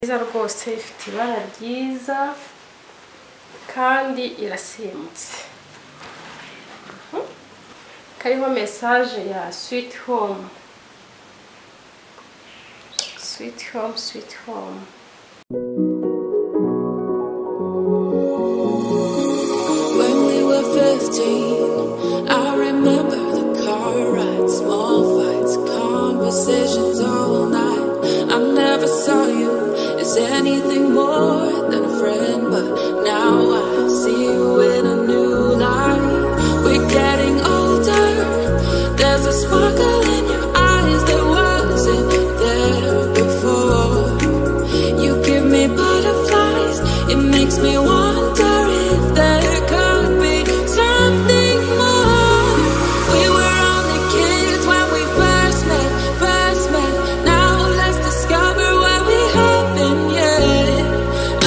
nziza rwose ifite ibara ryiza kandi irasimutse kariho mesaje ya switi home switi home switi home When we were 15, I remember the car ride, small fights, conversations all night. I never saw you as anything more than a friend, but now I see you in a new light. We're getting older, there's a sparkle in your eyes that wasn't there before. You give me butterflies, it makes me wonder if there could be something more. We were only kids when we first met, first met. Now let's discover what we haven't yet.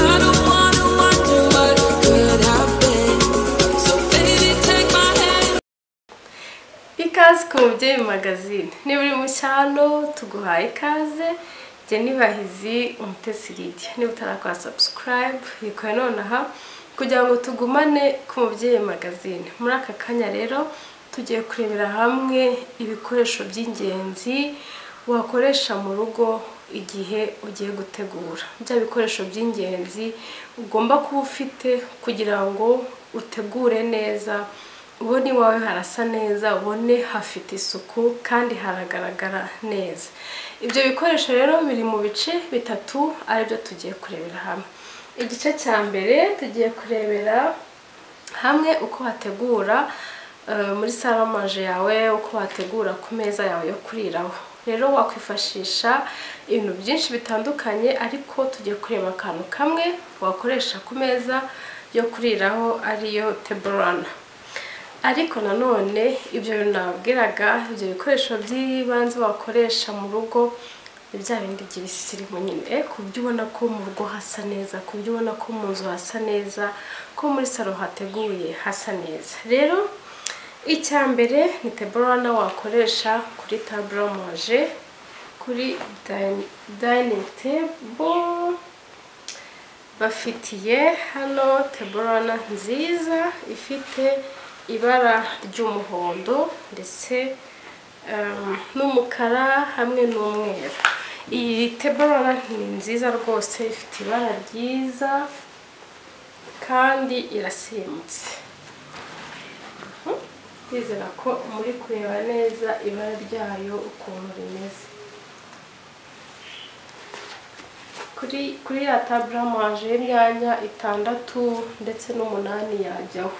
I don't wanna wonder what could have been. So baby, take my hand. ikaze ku mubyeyi magazine niba uri mu cyaro tuguhaye ikaze njye nibahizi umutesi lidiya niba utarakora sabusikarayibu yikore nonaha kugira ngo tugumane ku mubyeyi magazine muri aka kanya rero tugiye kurebera hamwe ibikoresho by'ingenzi wakoresha mu rugo igihe ugiye gutegura bya bikoresho by'ingenzi ugomba kuba ufite kugira ngo utegure neza ubone iwawe harasa neza ubone hafite isuku kandi haragaragara neza ibyo bikoresho rero biri mu bice bitatu aribyo tugiye kurebera hamwe igice cya mbere tugiye kurebera hamwe uko wategura eh, muri salamaje yawe uko wategura ku meza yawe yo kuriraho rero wakwifashisha ibintu byinshi bitandukanye ariko tugiye kureba akantu kamwe wakoresha ku meza yo kuriraho ariyo teburana ariko nanone ibyo bintu nababwiraga ibyo bikoresho by'ibanze wakoresha mu rugo ni bya bindi by'ibisirimu nyine ku byo ubona ko mu rugo hasa neza ku byo ubona ko mu nzu hasa neza ko muri salo hateguye hasa neza rero icya mbere ni teburana wakoresha kuri taburo manje kuri dayiningi tebo bafitiye hano teburana nziza ifite ibara ry'umuhondo ndetse um, n'umukara hamwe n'umweru iyi teburana ni nziza rwose ifite ibara ryiza kandi irasimutse ndizera ko muri kureba neza ibara ryayo ukuntu rimeze kuri kuri ya tabura manje y'imyanya itandatu ndetse n'umunani yajyaho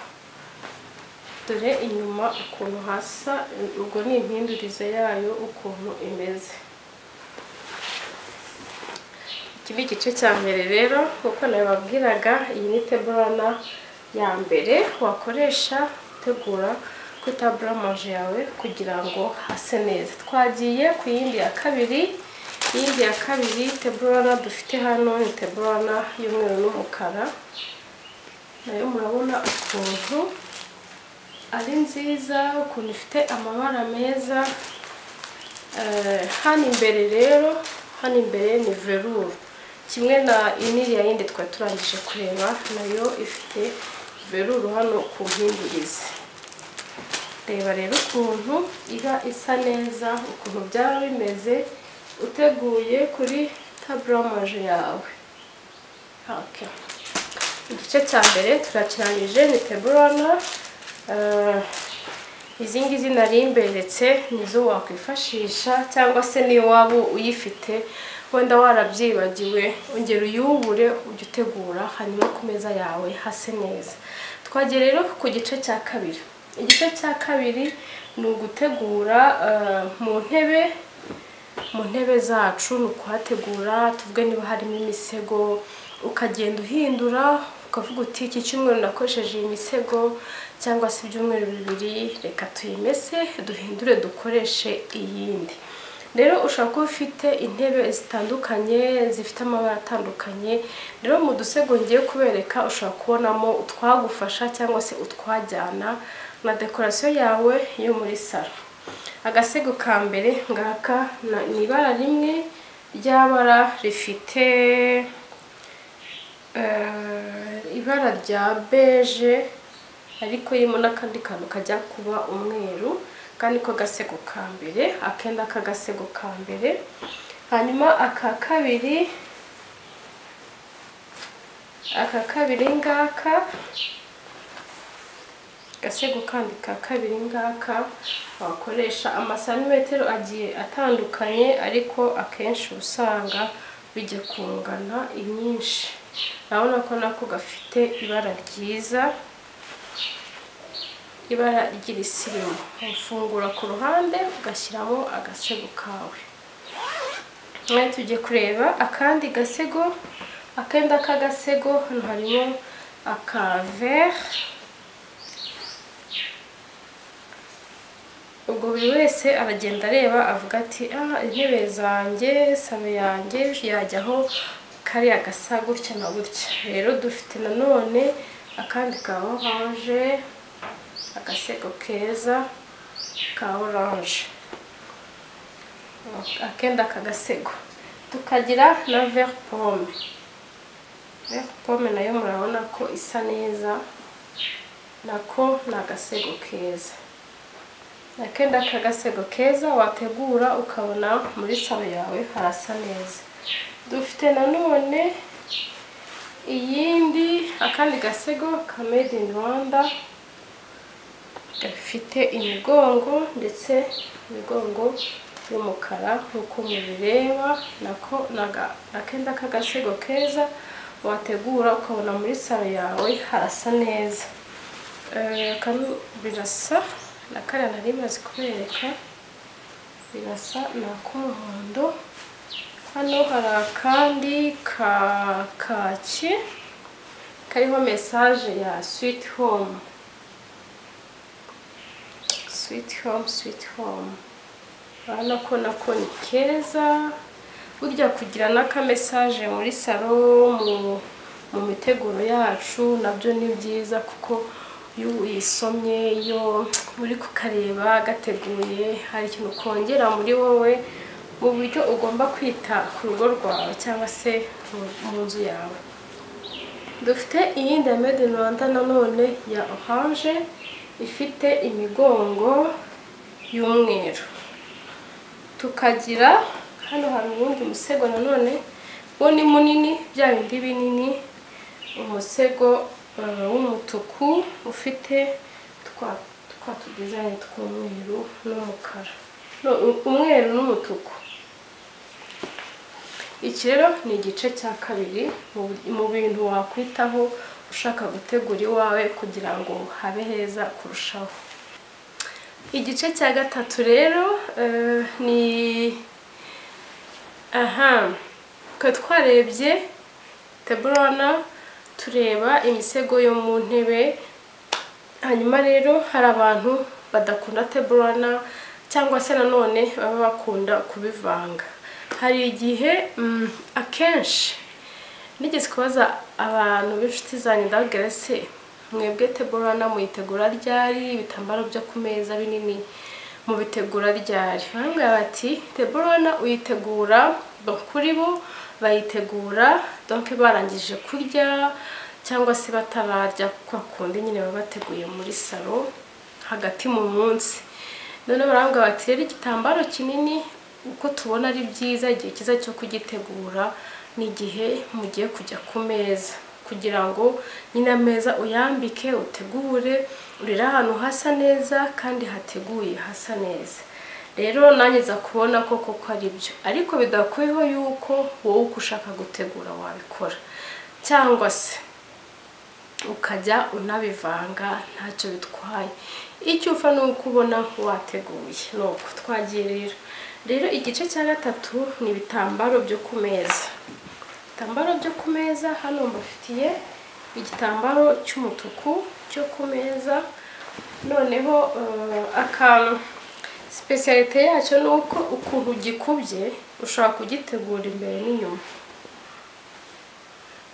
dore inyuma ukuntu hasa ubwo ni impindurize yayo ukuntu imeze iki ni igice cya mbere rero nk'uko nabibabwiraga iyi ni teburana ya mbere wakoresha utegura kuri tabura manje yawe kugira ngo hase neza twagiye ku yindi ya kabiri iyindi ya kabiri teburana dufite hano ni teburana y'umweru n'umukara nayo murabona ukuntu ari nziza ukuntu ifite amabara meza Eh, hano imbere rero hano imbere ni veruru kimwe na iniriya yindi twari turangije kureba nayo ifite veruru hano ku mpindurizi reba rero ukuntu iba isa neza ukuntu byaba bimeze uteguye kuri taburamaje yawe Okay. igice cya mbere turakirangije ni teburana izi ngizi nari imberetse nizo wakwifashisha cyangwa se niyo waba uyifite wenda warabyibagiwe ongera uyubure ujye utegura hanyuma ku meza yawe hase neza twagiye rero ku gice cya kabiri igice cya kabiri ni ugutegura eh, mu ntebe mu ntebe zacu ni ukuhategura tuvuge niba harimo imisego ukagenda uhindura ukavuga uti iki cyumweru nakoresheje iyi misego cyangwa se ibyumweru bibiri reka tuyimese duhindure dukoreshe iyindi rero ushobora kuba ufite intebe zitandukanye zifite amabara atandukanye rero mu dusego ngiye kubereka ushobora kubonamo utwagufasha cyangwa se utwajyana na dekorasiyo yawe yo muri salo agasego ka mbere ngaka na- ni ibara rimwe ry'abara rifite eh, ibara rya beje ariko irimo n'akandi kantu kajya kuba umweru kandi ko gasego ka mbere akenda k'agasego ka mbere hanyuma aka kabiri aka kabiri ngaka agasego kandi ka kabiri ngaka wakoresha amasantimetero agiye atandukanye ariko akenshi uba usanga bijya kungana inyinshi urabona ko nako gafite ibara ryiza ibara ry'irisirimu ufungura ku ruhande ugashyiramo agasego kawe mwe tujye kureba akandi gasego akenda k'agasego hano harimo akavere ubwo buri wese aragenda areba avuga ati ah intebe zanjye salo yanjye yajyaho kariya gasa gutya na gutya rero dufite nanone akandi ka oranje agasego keza ka oranje akenda aka gasego tukagira na veri pome veri pome nayo murabona ko isa neza nako ni agasego keza akenda aka gasego keza wategura ukabona muri salo yawe harasa neza dufite nanone iyindi akandi gasego ka made in rwanda gafite imigongo ndetse imigongo y'umukara nk'uko mubireba nako akenda k'agasego keza wategura ukabona muri salo yawe harasa neza Eh, kano birasa na kariya nari maze kubereka birasa ni ak'umuhondo hano hari akandi ka kaki kariho mesaje ya switi home switi home switi home urabona ko nako ni keza burya kugira n'akamesaje muri salo mu mu miteguro yacu nabyo ni byiza kuko iyo uyisomye iyo uri kukareba gateguye hari ikintu kongera muri wowe mu buryo ugomba kwita ku rugo rwawe cyangwa se mu- mu nzu yawe dufite iyindi ya made in rwanda nanone ya oranje ifite imigongo y'umweru tukagira hano hari uwundi musego nanone wo ni munini bya bindi binini umusego eh, w'umutuku ufite twa twa tudizayini tw'umweru n'umukara No, u- umweru n'umutuku iki rero ni igice cya kabiri mu mu bintu wakwitaho ushaka gutegura iwawe kugira ngo habe heza kurushaho igice cya gatatu rero eh, ni aha twari twarebye teburona tureba imisego yo mu ntebe hanyuma rero hari abantu badakunda teburana cyangwa se nanone baba bakunda kubivanga hari igihe mm, akenshi nigeze kubaza abantu b'inshuti zanjye ndababwira se mwebwe teburana muyitegura ryari ibitambaro byo ku meza binini mubitegura ryari bambwira bati teburana uyitegura bo kuri bo bayitegura donke barangije kurya cyangwa se batararya kuko kundi nyine baba bateguye muri salo hagati mu munsi none barambwira bati rero igitambaro kinini uko tubona ari byiza igihe cyiza cyo kugitegura ni igihe mugiye kujya ku meza kugira ngo nyine ameza uyambike utegure urire ahantu hasa neza kandi hateguye hasa neza rero nanjye nza kubona ko koko ari byo ariko bidakuyeho yuko wowe uko ushaka gutegura wabikora cyangwa se ukajya unabivanga ntacyo bitwaye icyo upfa ni uko ubona wateguye ni uko twagiye rero rero igice cya gatatu ni ibitambaro byo ku meza ibitambaro byo ku meza hano mbafitiye igitambaro cy'umutuku cyo ku meza noneho eh, akantu sipesiyalite yacyo ni uko ukuntu gikubye ushobora kugitegura imbere n'inyuma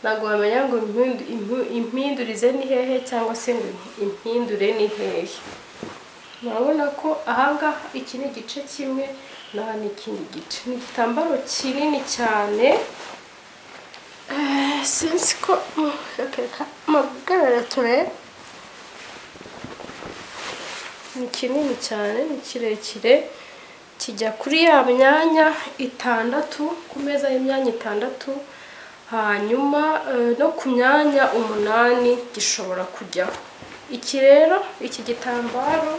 ntabwo wamenya ngo impindu- impu- impindurize ni hehe cyangwa se ngo impindure ni hehe murabona ko ahangaha iki ni igice kimwe naha ni ikindi gice ni igitambaro kinini cyane Eh, sinzi ko reka amagarara turebe ni kinini cyane ni kirekire kijya kuri ya myanya itandatu ku meza y'imyanya itandatu hanyuma eh, no ku myanya umunani gishobora kujyaho iki rero iki gitambaro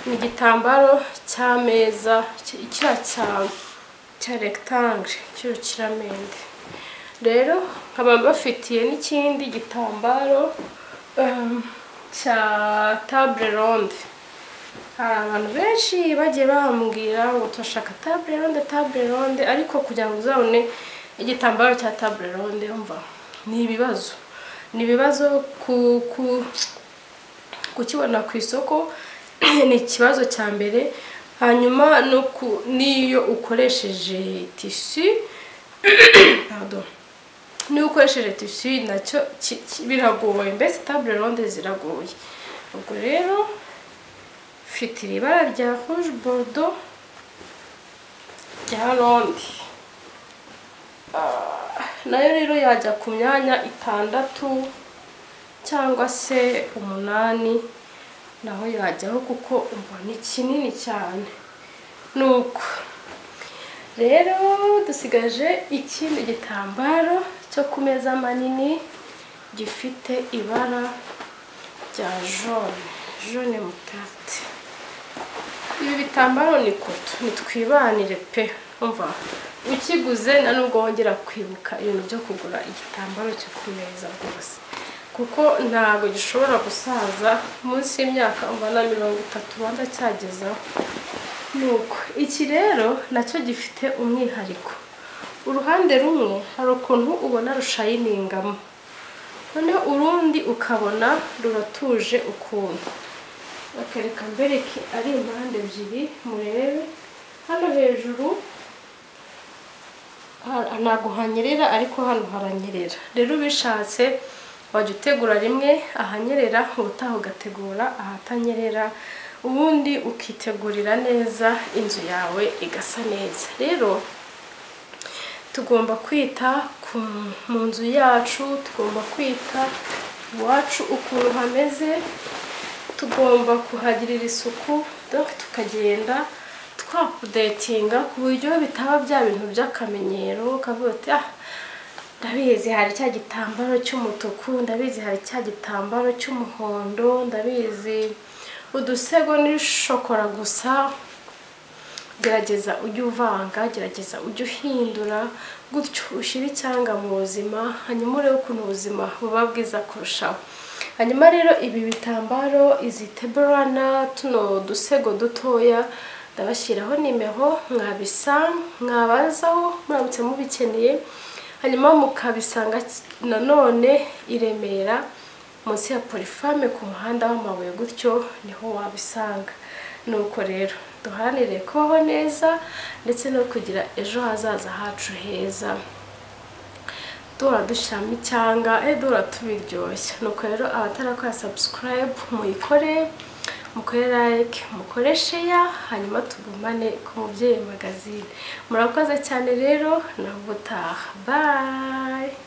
ni igitambaro cy'ameza ki- kiriya cya cya rectangle cy'urukiramende rero nkaba mbafitiye n'ikindi gitambaro eh, cya table ronde hari abantu benshi bagiye bambwira ngo turashaka table ronde table ronde ariko kugira ngo uzabone igitambaro cya table ronde umva ni ibibazo ni ibibazo ku ku kukibona ku isoko ni ikibazo cya mbere hanyuma no ku- n'iyo ukoresheje tisi pardon niba ukoresheje tisi nacyo ki- ki- biragoye mbese table ronde ziragoye ubwo rero mfite iri bara rya rouge bordeaux rya ronde Ah, nayo rero yajya ku myanya itandatu cyangwa se umunani naho yajyaho kuko umva ni kinini cyane nuko rero dusigaje ikindi gitambaro cyo ku meza manini gifite ibara rya jone jone mutati ibi bitambaro ni koto ntitwibanire pe umva ukiguze na nubwo wongera kwibuka ibintu byo kugura igitambaro cyo ku meza rwose kuko ntabwo gishobora gusaza munsi y'imyaka umva na mirongo itatu ubanza cyagezaho nuko iki rero nacyo gifite umwihariko uruhande rumwe hari ukuntu ubona rushayiningamo noneho urundi ukabona ruratuje ukuntu bakareka mbereke ari impande ebyiri murebe hano hejuru ha- ntabwo hanyerera ariko hano haranyerera rero ubishatse wajya utegura rimwe ahanyerera ubutaha ugategura ahatanyerera ubundi ukitegurira neza inzu yawe igasa neza rero tugomba kwita ku mu nzu yacu tugomba kwita iwacu ukuntu hameze tugomba kuhagirira isuku donc tukagenda twapudetinga ku buryo bitaba bya bintu by'akamenyero ukavuga uti ah ndabizi hari cya gitambaro cy'umutuku ndabizi hari cya gitambaro cy'umuhondo ndabizi udusego ni shokora gusa gerageza ujye uvanga gerageza ujye uhindura gutyo ushyire icyanga mu buzima hanyuma urebe ukuntu ubuzima buba bwiza kurushaho hanyuma rero ibi bitambaro izi teburana tuno dusego dutoya ndabashyiraho nimero mwabisa mwabazaho muramutse mubikeneye hanyuma mukabisanga nanone i Remera munsi ya polifame ku muhanda w'amabuye gutyo niho wabisanga nuko rero duharanire kubaho neza ndetse no kugira ejo hazaza hacu heza duhora dushyiramo icyanga eh duhora tubiryoshya nuko rero abatarakora subscribe muyikore mukore like mukore share hanyuma tugumane ku mubyeyi magazine murakoze cyane rero nawe ubutaha bye